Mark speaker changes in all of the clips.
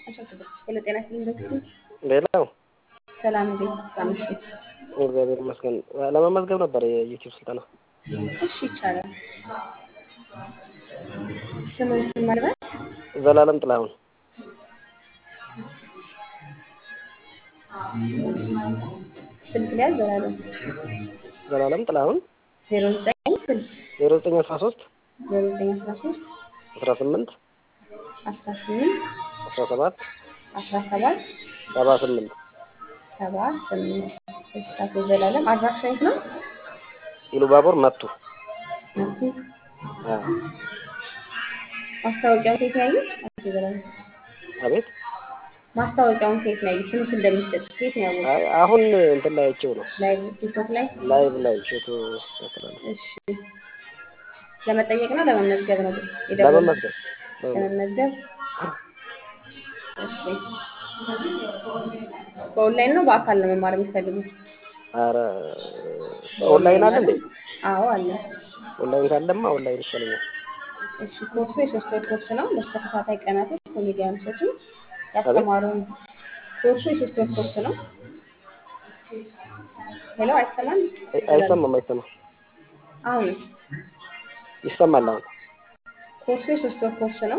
Speaker 1: ሄሎ ጤና ይስጥልኝ ዶክተር
Speaker 2: ሌላው
Speaker 1: ሰላም እንዴት አመሹ?
Speaker 2: እግዚአብሔር ይመስገን። ለመመዝገብ ነበር የዩቲዩብ ስልጠና።
Speaker 1: እሺ ይቻላል። ስምህን ማልበል
Speaker 2: ዘላለም ጥላሁን
Speaker 1: ስልክ ላይ ዘላለም
Speaker 2: ዘላለም ጥላሁን
Speaker 1: ዜሮ ዘጠኝ ስልክ
Speaker 2: ዜሮ ዘጠኝ አስራ ሶስት
Speaker 1: ዜሮ ዘጠኝ አስራ ሶስት
Speaker 2: አስራ ስምንት
Speaker 1: አስራ ስምንት
Speaker 2: አስራ ሰባት
Speaker 1: አስራ ሰባት
Speaker 2: ሰባ ስምንት
Speaker 1: ሰባ ስምንት እሺ አቶ ዘላለም አድራሻ የት ነው?
Speaker 2: ኢሉባቦር መቱ
Speaker 1: መቱ
Speaker 2: አ
Speaker 1: ማስታወቂያውን ከየት ነው ያዩት? አቶ ዘላለም
Speaker 2: አቤት
Speaker 1: ማስታወቂያውን ከየት ነው ያዩት? ትምህርት እንደሚሰጥ ከየት ነው ያወቁት?
Speaker 2: አይ አሁን እንትን ላይ አይቼው ነው
Speaker 1: ላይቭ ቲክቶክ ላይ
Speaker 2: ላይቭ ላይ ሾቱ ያስተላል
Speaker 1: እሺ ለመጠየቅ ነው ለመመዝገብ ነው የደወሉት?
Speaker 2: ለመመዝገብ
Speaker 1: ለመመዝገብ እሺ በኦንላይን ነው በአካል ነው መማር የሚፈልጉት?
Speaker 2: ኧረ ኦንላይን አለ እንዴ?
Speaker 1: አዎ አለ።
Speaker 2: ኦንላይን ካለማ ኦንላይን ይሻለኛል።
Speaker 1: እሺ ኮርሱ የሶስት ወር ኮርስ ነው። ለተከታታይ ቀናቶች ኮሜዲያን እሸቱ ያስተማረውን ኮርሱ የሶስት ወር ኮርስ ነው። ሄሎ አይሰማም?
Speaker 2: አይ- አይሰማም አይሰማም
Speaker 1: አሁን
Speaker 2: ይሰማል አሁን
Speaker 1: ኮርሱ የሶስት ወር ኮርስ ነው።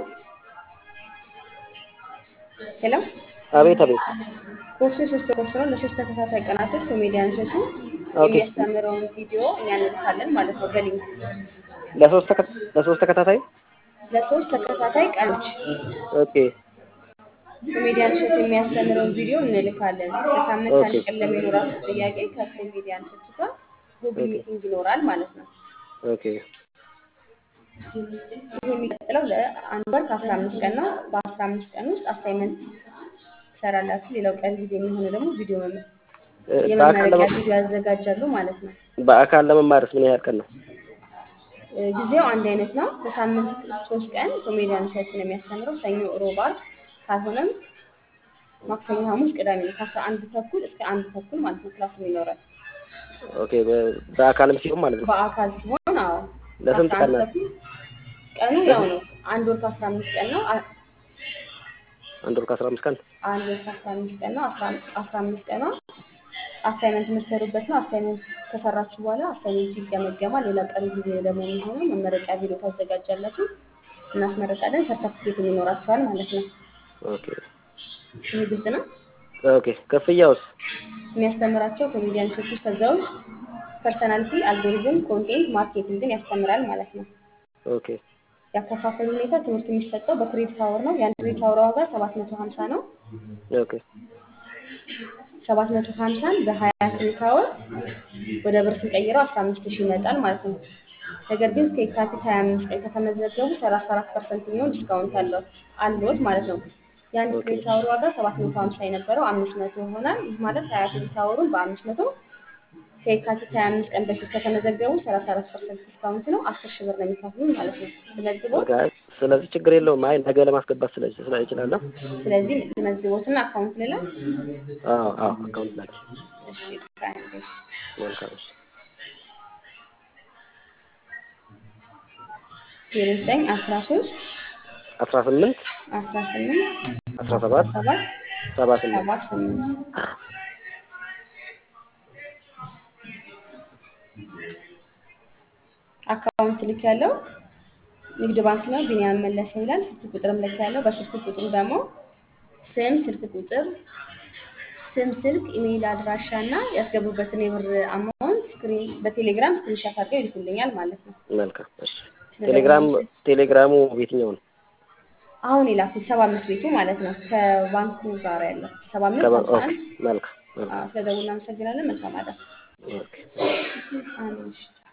Speaker 1: ሄሎ
Speaker 2: አቤት አቤት
Speaker 1: ኮርሱ የሶስት ወር ኮርስ ነው። ለሶስት ተከታታይ ቀናቶች ኮሜዲያን እሸቱ
Speaker 2: ኦኬ
Speaker 1: የሚያስተምረውን ቪዲዮ እኛ እንልካለን ማለት ነው በሊንክ
Speaker 2: ለሶስት ተከ- ለሶስት ተከታታይ
Speaker 1: ለሶስት ተከታታይ ቀኖች
Speaker 2: ኦኬ
Speaker 1: ኮሜዲያን እሸቱ የሚያስተምረውን ቪዲዮ እንልካለን። በሳምንት አንድ
Speaker 2: ኦኬ
Speaker 1: ቀን ለሚኖራችሁ ጥያቄ ከኮሜዲያን እሸቱ ጋር ጉግል
Speaker 2: ኦኬ
Speaker 1: ሚቲንግ ይኖራል ማለት ነው።
Speaker 2: ኦኬ
Speaker 1: ይህ የሚቀጥለው ለአንድ ወር ከአስራ አምስት ቀን ነው። በአስራ አምስት ቀን ውስጥ አሳይመንት ትሰራላችሁ። ሌላው ቀሪ ጊዜ የሚሆነው ደግሞ ቪዲዮ መመ-
Speaker 2: እ፣ በአካል
Speaker 1: የመመረቂያ
Speaker 2: ለመ-
Speaker 1: ቪዲዮ ያዘጋጃሉ ማለት ነው።
Speaker 2: በአካል ለመማርስ ምን ያህል ቀን ነው?
Speaker 1: እ፣ ጊዜው አንድ አይነት ነው። በሳምንት ሶስት ቀን ኮሜዲያን እሸቱ ነው የሚያስተምረው። ሰኞ፣ ሮብ፣ ዓርብ ካልሆነም ማክሰኞ፣ ሐሙስ፣ ቅዳሜ ነው። ከአስራ አንድ ተኩል እስከ አንድ ተኩል ማለት ነው ክላሱ ይኖራል።
Speaker 2: ኦኬ በ- በአካልም ሲሆን ማለት ነው።
Speaker 1: በአካል ሲሆን አዎ
Speaker 2: ለስንት
Speaker 1: ከአስራ
Speaker 2: ቀን
Speaker 1: አንድ
Speaker 2: ነው?
Speaker 1: ተኩል ቀኑ ያው ነው። አንድ ወር ከአስራ አምስት ቀን ነው። አ-
Speaker 2: አንድ ወር ከአስራ አምስት ቀን
Speaker 1: አንድ ወር ከአስራ አምስት ቀን ነው። አስራ አስራ አምስት ቀኗ አሳይመንት የምትሰሩበት ነው። አሳይመንት ከሰራችሁ በኋላ አሳይመንቱ ይገመገማል። ሌላ ቀሪ ጊዜ ደግሞ የሚሆነው መመረቂያ ቪዲዮ ታዘጋጃላችሁ፣ እናስመረቃለን። ሰርተፍኬት ይኖራችኋል ማለት ነው።
Speaker 2: ኦኬ
Speaker 1: ይህ ግልጽ ነው።
Speaker 2: ኦኬ ክፍያውስ?
Speaker 1: የሚያስተምራቸው ኮሜዲያን እሸቱ ከዛ ውስጥ ፐርሰናሊቲ፣ አልጎሪዝም፣ ኮንቴንት ማርኬቲንግን ያስተምራል ማለት ነው።
Speaker 2: ኦኬ
Speaker 1: ያከፋፈሉ ሁኔታ ትምህርት የሚሰጠው በክሬዲት አወር ነው። የአንድ ክሬዲት አወር ዋጋ ሰባት መቶ ሀምሳ ነው።
Speaker 2: ኦኬ
Speaker 1: ሰባት መቶ ሀምሳን በሀያ ክሬዲት አወር ወደ ብር ስንቀይረው አስራ አምስት ሺህ ይመጣል ማለት ነው። ነገር ግን እስከ የካቲት ሀያ አምስት ቀን ከተመዘገቡ ሰላሳ አራት ፐርሰንት የሚሆን ዲስካውንት አለው አለዎት ማለት ነው። የአንድ
Speaker 2: ኦኬ
Speaker 1: ክሬዲት አወር ዋጋ ሰባት መቶ ሀምሳ የነበረው አምስት መቶ ይሆናል። ይህ ማለት ሀያ ክሬዲት አወሩን በአምስት መቶ ከየካቲት ሀያ አምስት ቀን በፊት ከተመዘገቡ ሰላሳ አራት ፐርሰንት ዲስካውንት ነው። አስር ሺህ ብር ነው የሚከፍሉን ማለት ነው። ተመዝግቦት
Speaker 2: ኦኬ አይ፣ ስለዚህ ችግር የለውም። አይ ነገ ለማስገባት ስለ ስለ እችላለሁ።
Speaker 1: ስለዚህ መዝግቦትና አካውንት ሌላ
Speaker 2: አዎ አዎ አካውንት ላይ
Speaker 1: እሺ ከአንድ እሺ
Speaker 2: መልካም እሺ።
Speaker 1: ዜሮ ዘጠኝ አስራ ሶስት
Speaker 2: አስራ ስምንት
Speaker 1: አስራ ስምንት
Speaker 2: አስራ ሰባት
Speaker 1: ሰባት
Speaker 2: ሰባ ስምንት
Speaker 1: ሰባ ስምንት አካውንት ልክ ያለው ንግድ ባንክ ነው። ቢኒያም መለሰ ይላል። ስልክ ቁጥርም ልክ ያለው በስልክ ቁጥሩ ደግሞ ስም፣ ስልክ ቁጥር፣ ስም፣ ስልክ፣ ኢሜይል አድራሻ እና ያስገቡበትን የብር አማውንት ስክሪን በቴሌግራም ስክሪንሻት አድርገው ይልኩልኛል ማለት ነው።
Speaker 2: መልካም እሺ። ቴሌግራም
Speaker 1: ስለደወሉ
Speaker 2: ቴሌግራሙ የትኛው ነው?
Speaker 1: አሁን የላኩት ሰባ አምስት ቤቱ ማለት ነው ከባንኩ ጋር ያለው ሰባ አምስት
Speaker 2: ከባ-
Speaker 1: ሀምሳ
Speaker 2: ኦኬ
Speaker 1: አንድ
Speaker 2: መልካም መልካም
Speaker 1: ስለደውል እናመሰግናለን። መልካም አዳር።
Speaker 2: ኦኬ
Speaker 1: አንድ